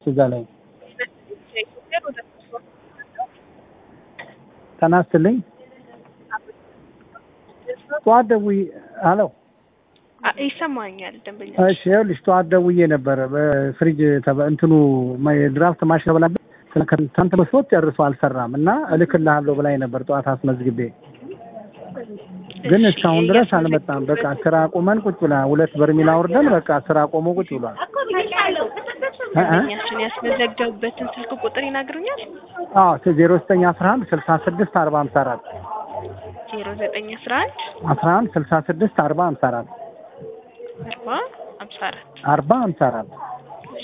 እዛ ላይ ጤና ይስጥልኝ። ጠዋት ደውዬ ሄሎ ይሰማኛል ደንበኛ እሺ ይኸውልሽ ጠዋት ደውዬ ነበረ በፍሪጅ ተበ- እንትኑ ድራፍት ማሽን ተበላበት ትናንት መስሎት ጨርሶ አልሰራም እና እልክልሃለሁ ብላኝ ነበር ጠዋት አስመዝግቤ ግን እሺ፣ እስካሁን ድረስ አልመጣም። በቃ ስራ ቆመን ቁጭ ብላ ሁለት በርሚል አውርደን በቃ ስራ ቆሞ ቁጭ ብሏል። እ እ ደንበኛችን ያስመዘገቡበትን ስልክ ቁጥር ይነግሩኛል? አዎ ዜሮ ዘጠኝ አስራ አንድ ስልሳ ስድስት አርባ ሀምሳ አራት ዜሮ ዘጠኝ አስራ አንድ አስራ አንድ ስልሳ ስድስት አርባ ሀምሳ አራት አርባ ሀምሳ አራት አርባ ሀምሳ አራት እሺ።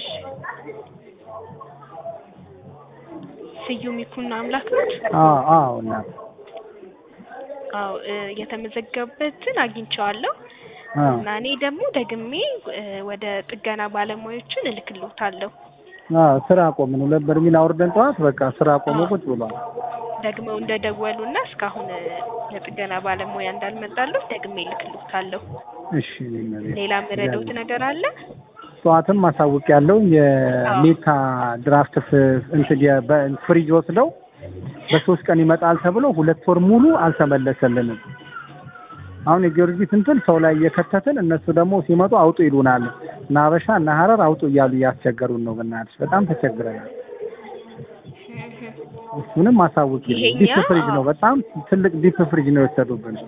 ስዩም ይኩኖ አምላክ ነው? አዎ አዎ እናት አዎ እ የተመዘገበበትን አግኝቼዋለሁ አዎ እና እኔ ደግሞ ደግሜ እ ወደ ጥገና ባለሙያዎችን እልክልዎታለሁ። አዎ ስራ ቆምን። ሁለት በርሚል አውርደን ጠዋት በቃ ስራ ቆሞ ቁጭ ብሏል። ደግመው እንደደወሉና እስካሁን እ የጥገና ባለሙያ እንዳልመጣለሁ ደግሜ እልክልዎታለሁ። እሺ እመቤቴ። ሌላ ምረዶት ነገር አለ? ጠዋትም ማሳወቅ ያለው የሜታ ድራፍት ፍ- እንትን የ- በ- ፍሪጅ ወስደው በሶስት ቀን ይመጣል ተብሎ ሁለት ወር ሙሉ አልተመለሰልንም። አሁን የጊዮርጊስ እንትን ሰው ላይ እየከተትን እነሱ ደግሞ ሲመጡ አውጡ ይሉናል። እና ሀበሻ እና ሀረር አውጡ እያሉ እያስቸገሩን ነው። በእናትሽ በጣም ተቸግረናል። እሱንም ማሳወቅ ይሄኛ- ዲፕ ፍሪጅ ነው፣ በጣም ትልቅ ዲፕ ፍሪጅ ነው የወሰዱብን።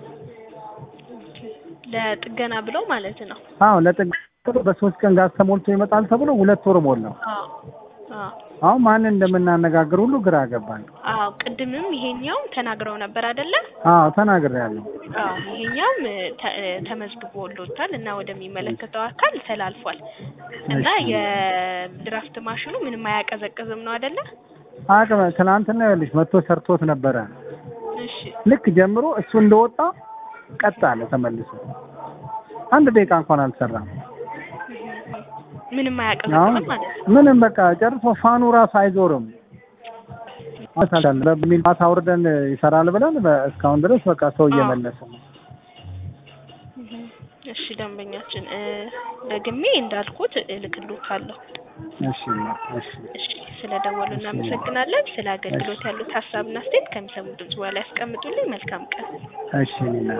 ለጥገና ብለው ማለት ነው። አዎ ለጥግ በሶስት ቀን ጋዝ ተሞልቶ ይመጣል ተብሎ ሁለት ወር ሞላው። አዎ አዎ አሁን ማንን እንደምናነጋግር ሁሉ ግራ ገባን። አዎ ቅድምም ይሄኛው ተናግረው ነበር አይደለ? አዎ ተናግሬያለሁ። አዎ ይሄኛውም እ ተ- እ ተመዝግቦሎታል እና ወደሚመለከተው አካል ተላልፏል እና የድራፍት ማሽኑ ምንም አያቀዘቅዝም ነው አይደለ? አቅም ትናንትና ይኸውልሽ መጥቶ ሰርቶት ነበረ። እሺ ልክ ጀምሮ እሱ እንደወጣ ቀጥ አለ ተመልሶ። አንድ ደቂቃ እንኳን አልሰራም። ምንም አሁን አያቀዘቅዝም ማለት ነው። ምንም በቃ ጨርሶ ፋኑ ራሱ አይዞርም። በሚል ማታ አውርደን ይሰራል ብለን በ- እስካሁን ድረስ በቃ ሰው እየመለሰ ነው። እሺ ደንበኛችን እ ደግሜ እንዳልኩት እልክልዎታለሁ። እሺ እሺ እሺ ስለደወሉ እናመሰግናለን። ስለ አገልግሎት ያሉት ሀሳብና አስተያየት ከሚሰሙ ድምጽ በኋላ ያስቀምጡልኝ። መልካም ቀን። እሺ እኔ